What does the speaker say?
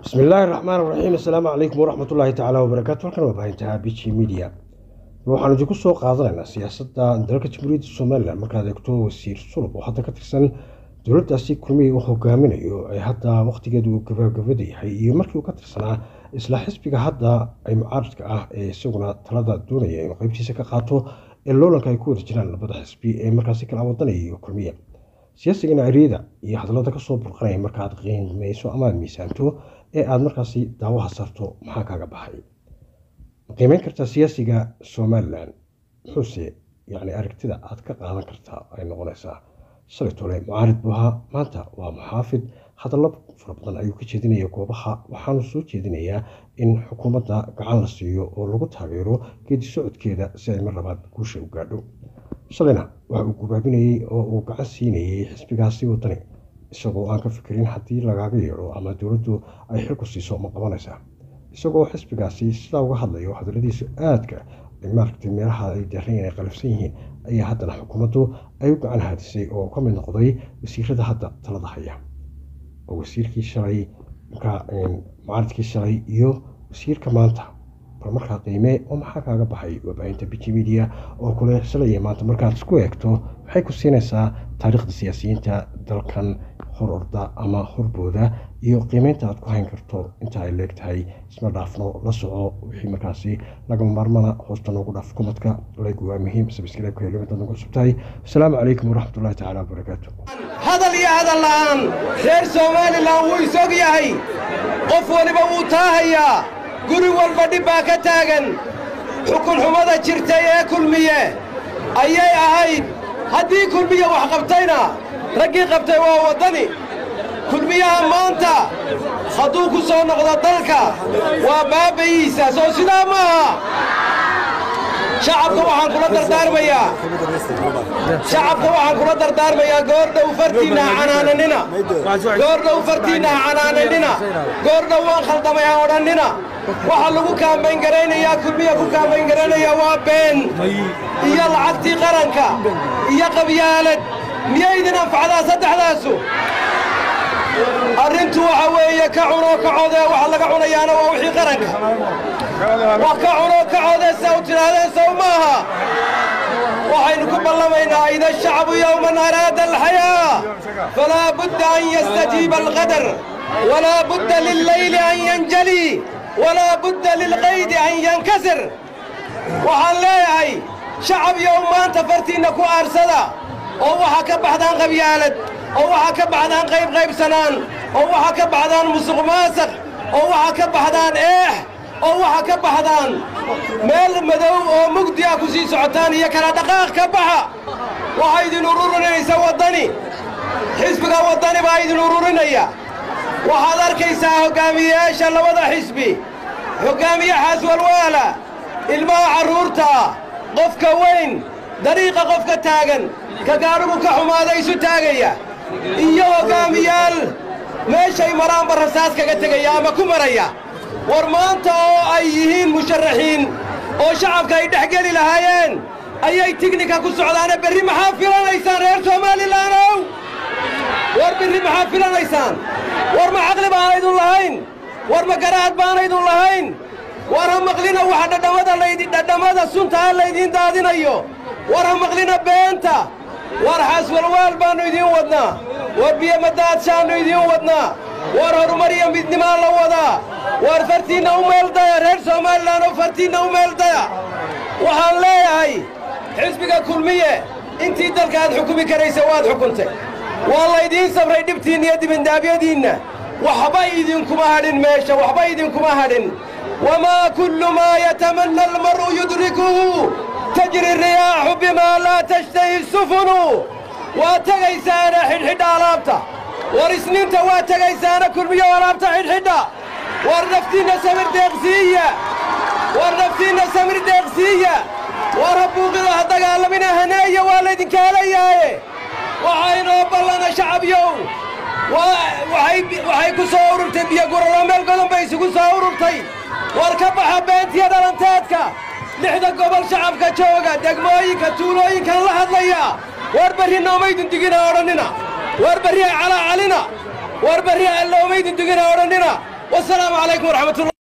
bismi illaahi raxmaan raxiim assalaamu calaykum waraxmat ullaahi tacaala wabarakaatu halkan waa baahintaha b g media waxaanu idinku soo qaadanaynaa siyaasadda dalka jamhuuriyadda somalilan markaad eegto wasiir sulub oo hadda ka tirsan dowladdaasi kulmihii uu hogaaminayo ee hadda wakhtigeedu uu gabagabada yahay iyo markii uu ka tirsanaa isla xisbiga hadda ay mucaaridka ah ee isaguna talada doonaya inuu qeybtiisa ka qaato ee loolanka ay ku wada jiraan labada xisbi ee markaasi kala wadanaya iyo kulmiya siyaasigana eriyada iyo hadallada kasoo burqanaya markaaad qiimayso amaad miisaanto ee aada markaasi daawaha sarto maxaa kaaga baxay qiimeyn kartaa siyaasiga somalilan muxuuse yani aragtida aad ka qaadan kartaa ay noqonaysaa shalay tole mucaarid buu ahaa maanta waa muxaafid hadallo fara badan ayuu ka jeedinaya goobaha waxaanu soo jeedinayaa in xukuumadda gacan la siiyo oo lagu taageero geedi socodkeeda si ay mar labaad guusha u gaadho shalayna waxa uu gubaabinayey oo uu gacan siinayey xisbigaasi wadani isagoo aan ka fikirin haddii lagaaga yeedho ama dowladdu ay xilku siiso ma qabanaysaa isagoo xisbigaasi sidaa uga hadlayo hadalladiisu aadka maaragtay meelaha ay dareen ay qalafsan yihiin ayaa haddana xukuumaddu ay u gacan haadisay oo ka mid noqday wasiirada hadda talada haya oo wasiirkii shalay markaa mucaaridkii shalay iyo wasiirka maanta bal markaa qiimee oo maxaa kaaga baxay warbaahinta b g media oo kule shalay iyo maanta markaad isku eegto waxay ku siinaysaa taariikhda siyaasiyiinta dalkan hor orda ama horbooda iyo qiimeynta aad ku hayn karto inta ay leegtahay isma dhaafno la soco wixii markaasi lagama maarmana hoosta noogu dhaaf kumadka laygu waa muhiim sabskriibka helimadaad nagu cusubtahay asalaamu calaykum waraxmat ullahi tacaala wabarakaatu hadal iyo hadal la'aan reer somalilan wuu isog yahay qof weliba wuu taahayaa guri walba dhib baa ka taagan xukunxumada jirtay ee kulmiye ayay ahayd haddii kulmiye wax qabtayna raggii qabtay waa waddani kulmiyaha maanta hadduu ku soo noqdo dalka waa baabbayiisa soo sidaa ma aha shacabka waxaan kula dardaarmayaa shacabka waxaan kula dardaarmayaa goordhow fartiinna ha canaananina goordhow fartiinna ha canaananina goordhow waan khaldamay ha odhannina waxaa lagu kaambayn garaynayaa kulmiya ku kaambayn garaynaya waa been iyo lacagtii qaranka iyo qabyaalad miyay idin anfacdaa saddexdaasu arrintu waxa weeye ka cunoo ka codee waxa laga cunayaana waa wixii qaranka wax ka cunoo ka codee saa u tidhaahdeen sow maaha waxaynu ku ballamaynaa ida shacbu yowman araada alxayaa falaa budda an yastajiiba alqadar walaa budda lillayli an yanjali walaa budda lilqaydi an yankasir waxaan leeyahay shacab yow maanta fartiinna ku aarsada oo waxaa ka baxdaan qabyaalad oo waxaa ka baxdaan qayb qaybsanaan oo waxaa ka baxdaan musuq maasaq oo waxaa ka baxdaan eex oo waxaa ka baxdaan meel madow oo mugdi ah ku sii socotaan iyo kala dhaqaaq ka baxa waxaa idin ururinaysa waddani xisbiga waddani baa idin ururinaya waxaad arkaysaa hoggaamiyeyaasha labada xisbi hoggaamiyaxaas walwaala ilmaha carruurta qofka weyn dariiqa qofka taagan ka gaadhigu ka xumaada isu taagaya iyo hoggaamiyaal meeshay maraanba rasaas kaga tegaya ama ku maraya war maanta oo ay yihiin musharaxiin oo shacabka ay dhex geli lahaayeen ayay tignika ku socdaane berri maxaa filanaysaan reer somalilaanow war berri maxaa filanaysaan war ma caqli baanaydun lahayn war ma garaad baanaydun lahayn war ha maqlina waxa dhadhammada laydi dhadhammada suntaa laydiin daadinayo war ha maqlina beenta war xaaswalwaal baannu idiin wadnaa war biyomadaadshaannu idiin wadnaa war horumar iyo midnimaa la wadaa war fartiinna u meeldaya reer somalilan oo fartiinna u meeldaya waxaan leeyahay xisbiga kulmiye intii dalka aad xukumi karaysa waad xukuntay waa laydiin sabray dhibtiinna iyo dibindaabyadiinna waxba idinkuma hadhin meesha waxba idinkuma hadhin wamaa kullu maa yatamanna almar'u yudrikuhu tajri riyaaxu bimaa laa tashtahi sufunu waa tegaysaana xidhxidha alaabta war isniinta waa tegaysaana kulmiyo alaabta xidhxidha war naftiinna samir deeqsiiya war naftiinna samir deeqsiiya war habuuqida ha dagaalamina haneeya waa laydinka helayaaye waxaynoo ballana shacabyow waxay ku soo ururtay biyoguralo meel godan bay isugu soo ururtay war ka baxa beentiya dhalanteedka lixda gobol shacabka jooga degmooyinka tuulooyinkan la hadlaya war berri noomaydin digina odhannina war berri calacalina war berri alloomaydin digina odhannina wasalaamu calaykum waraxmatullah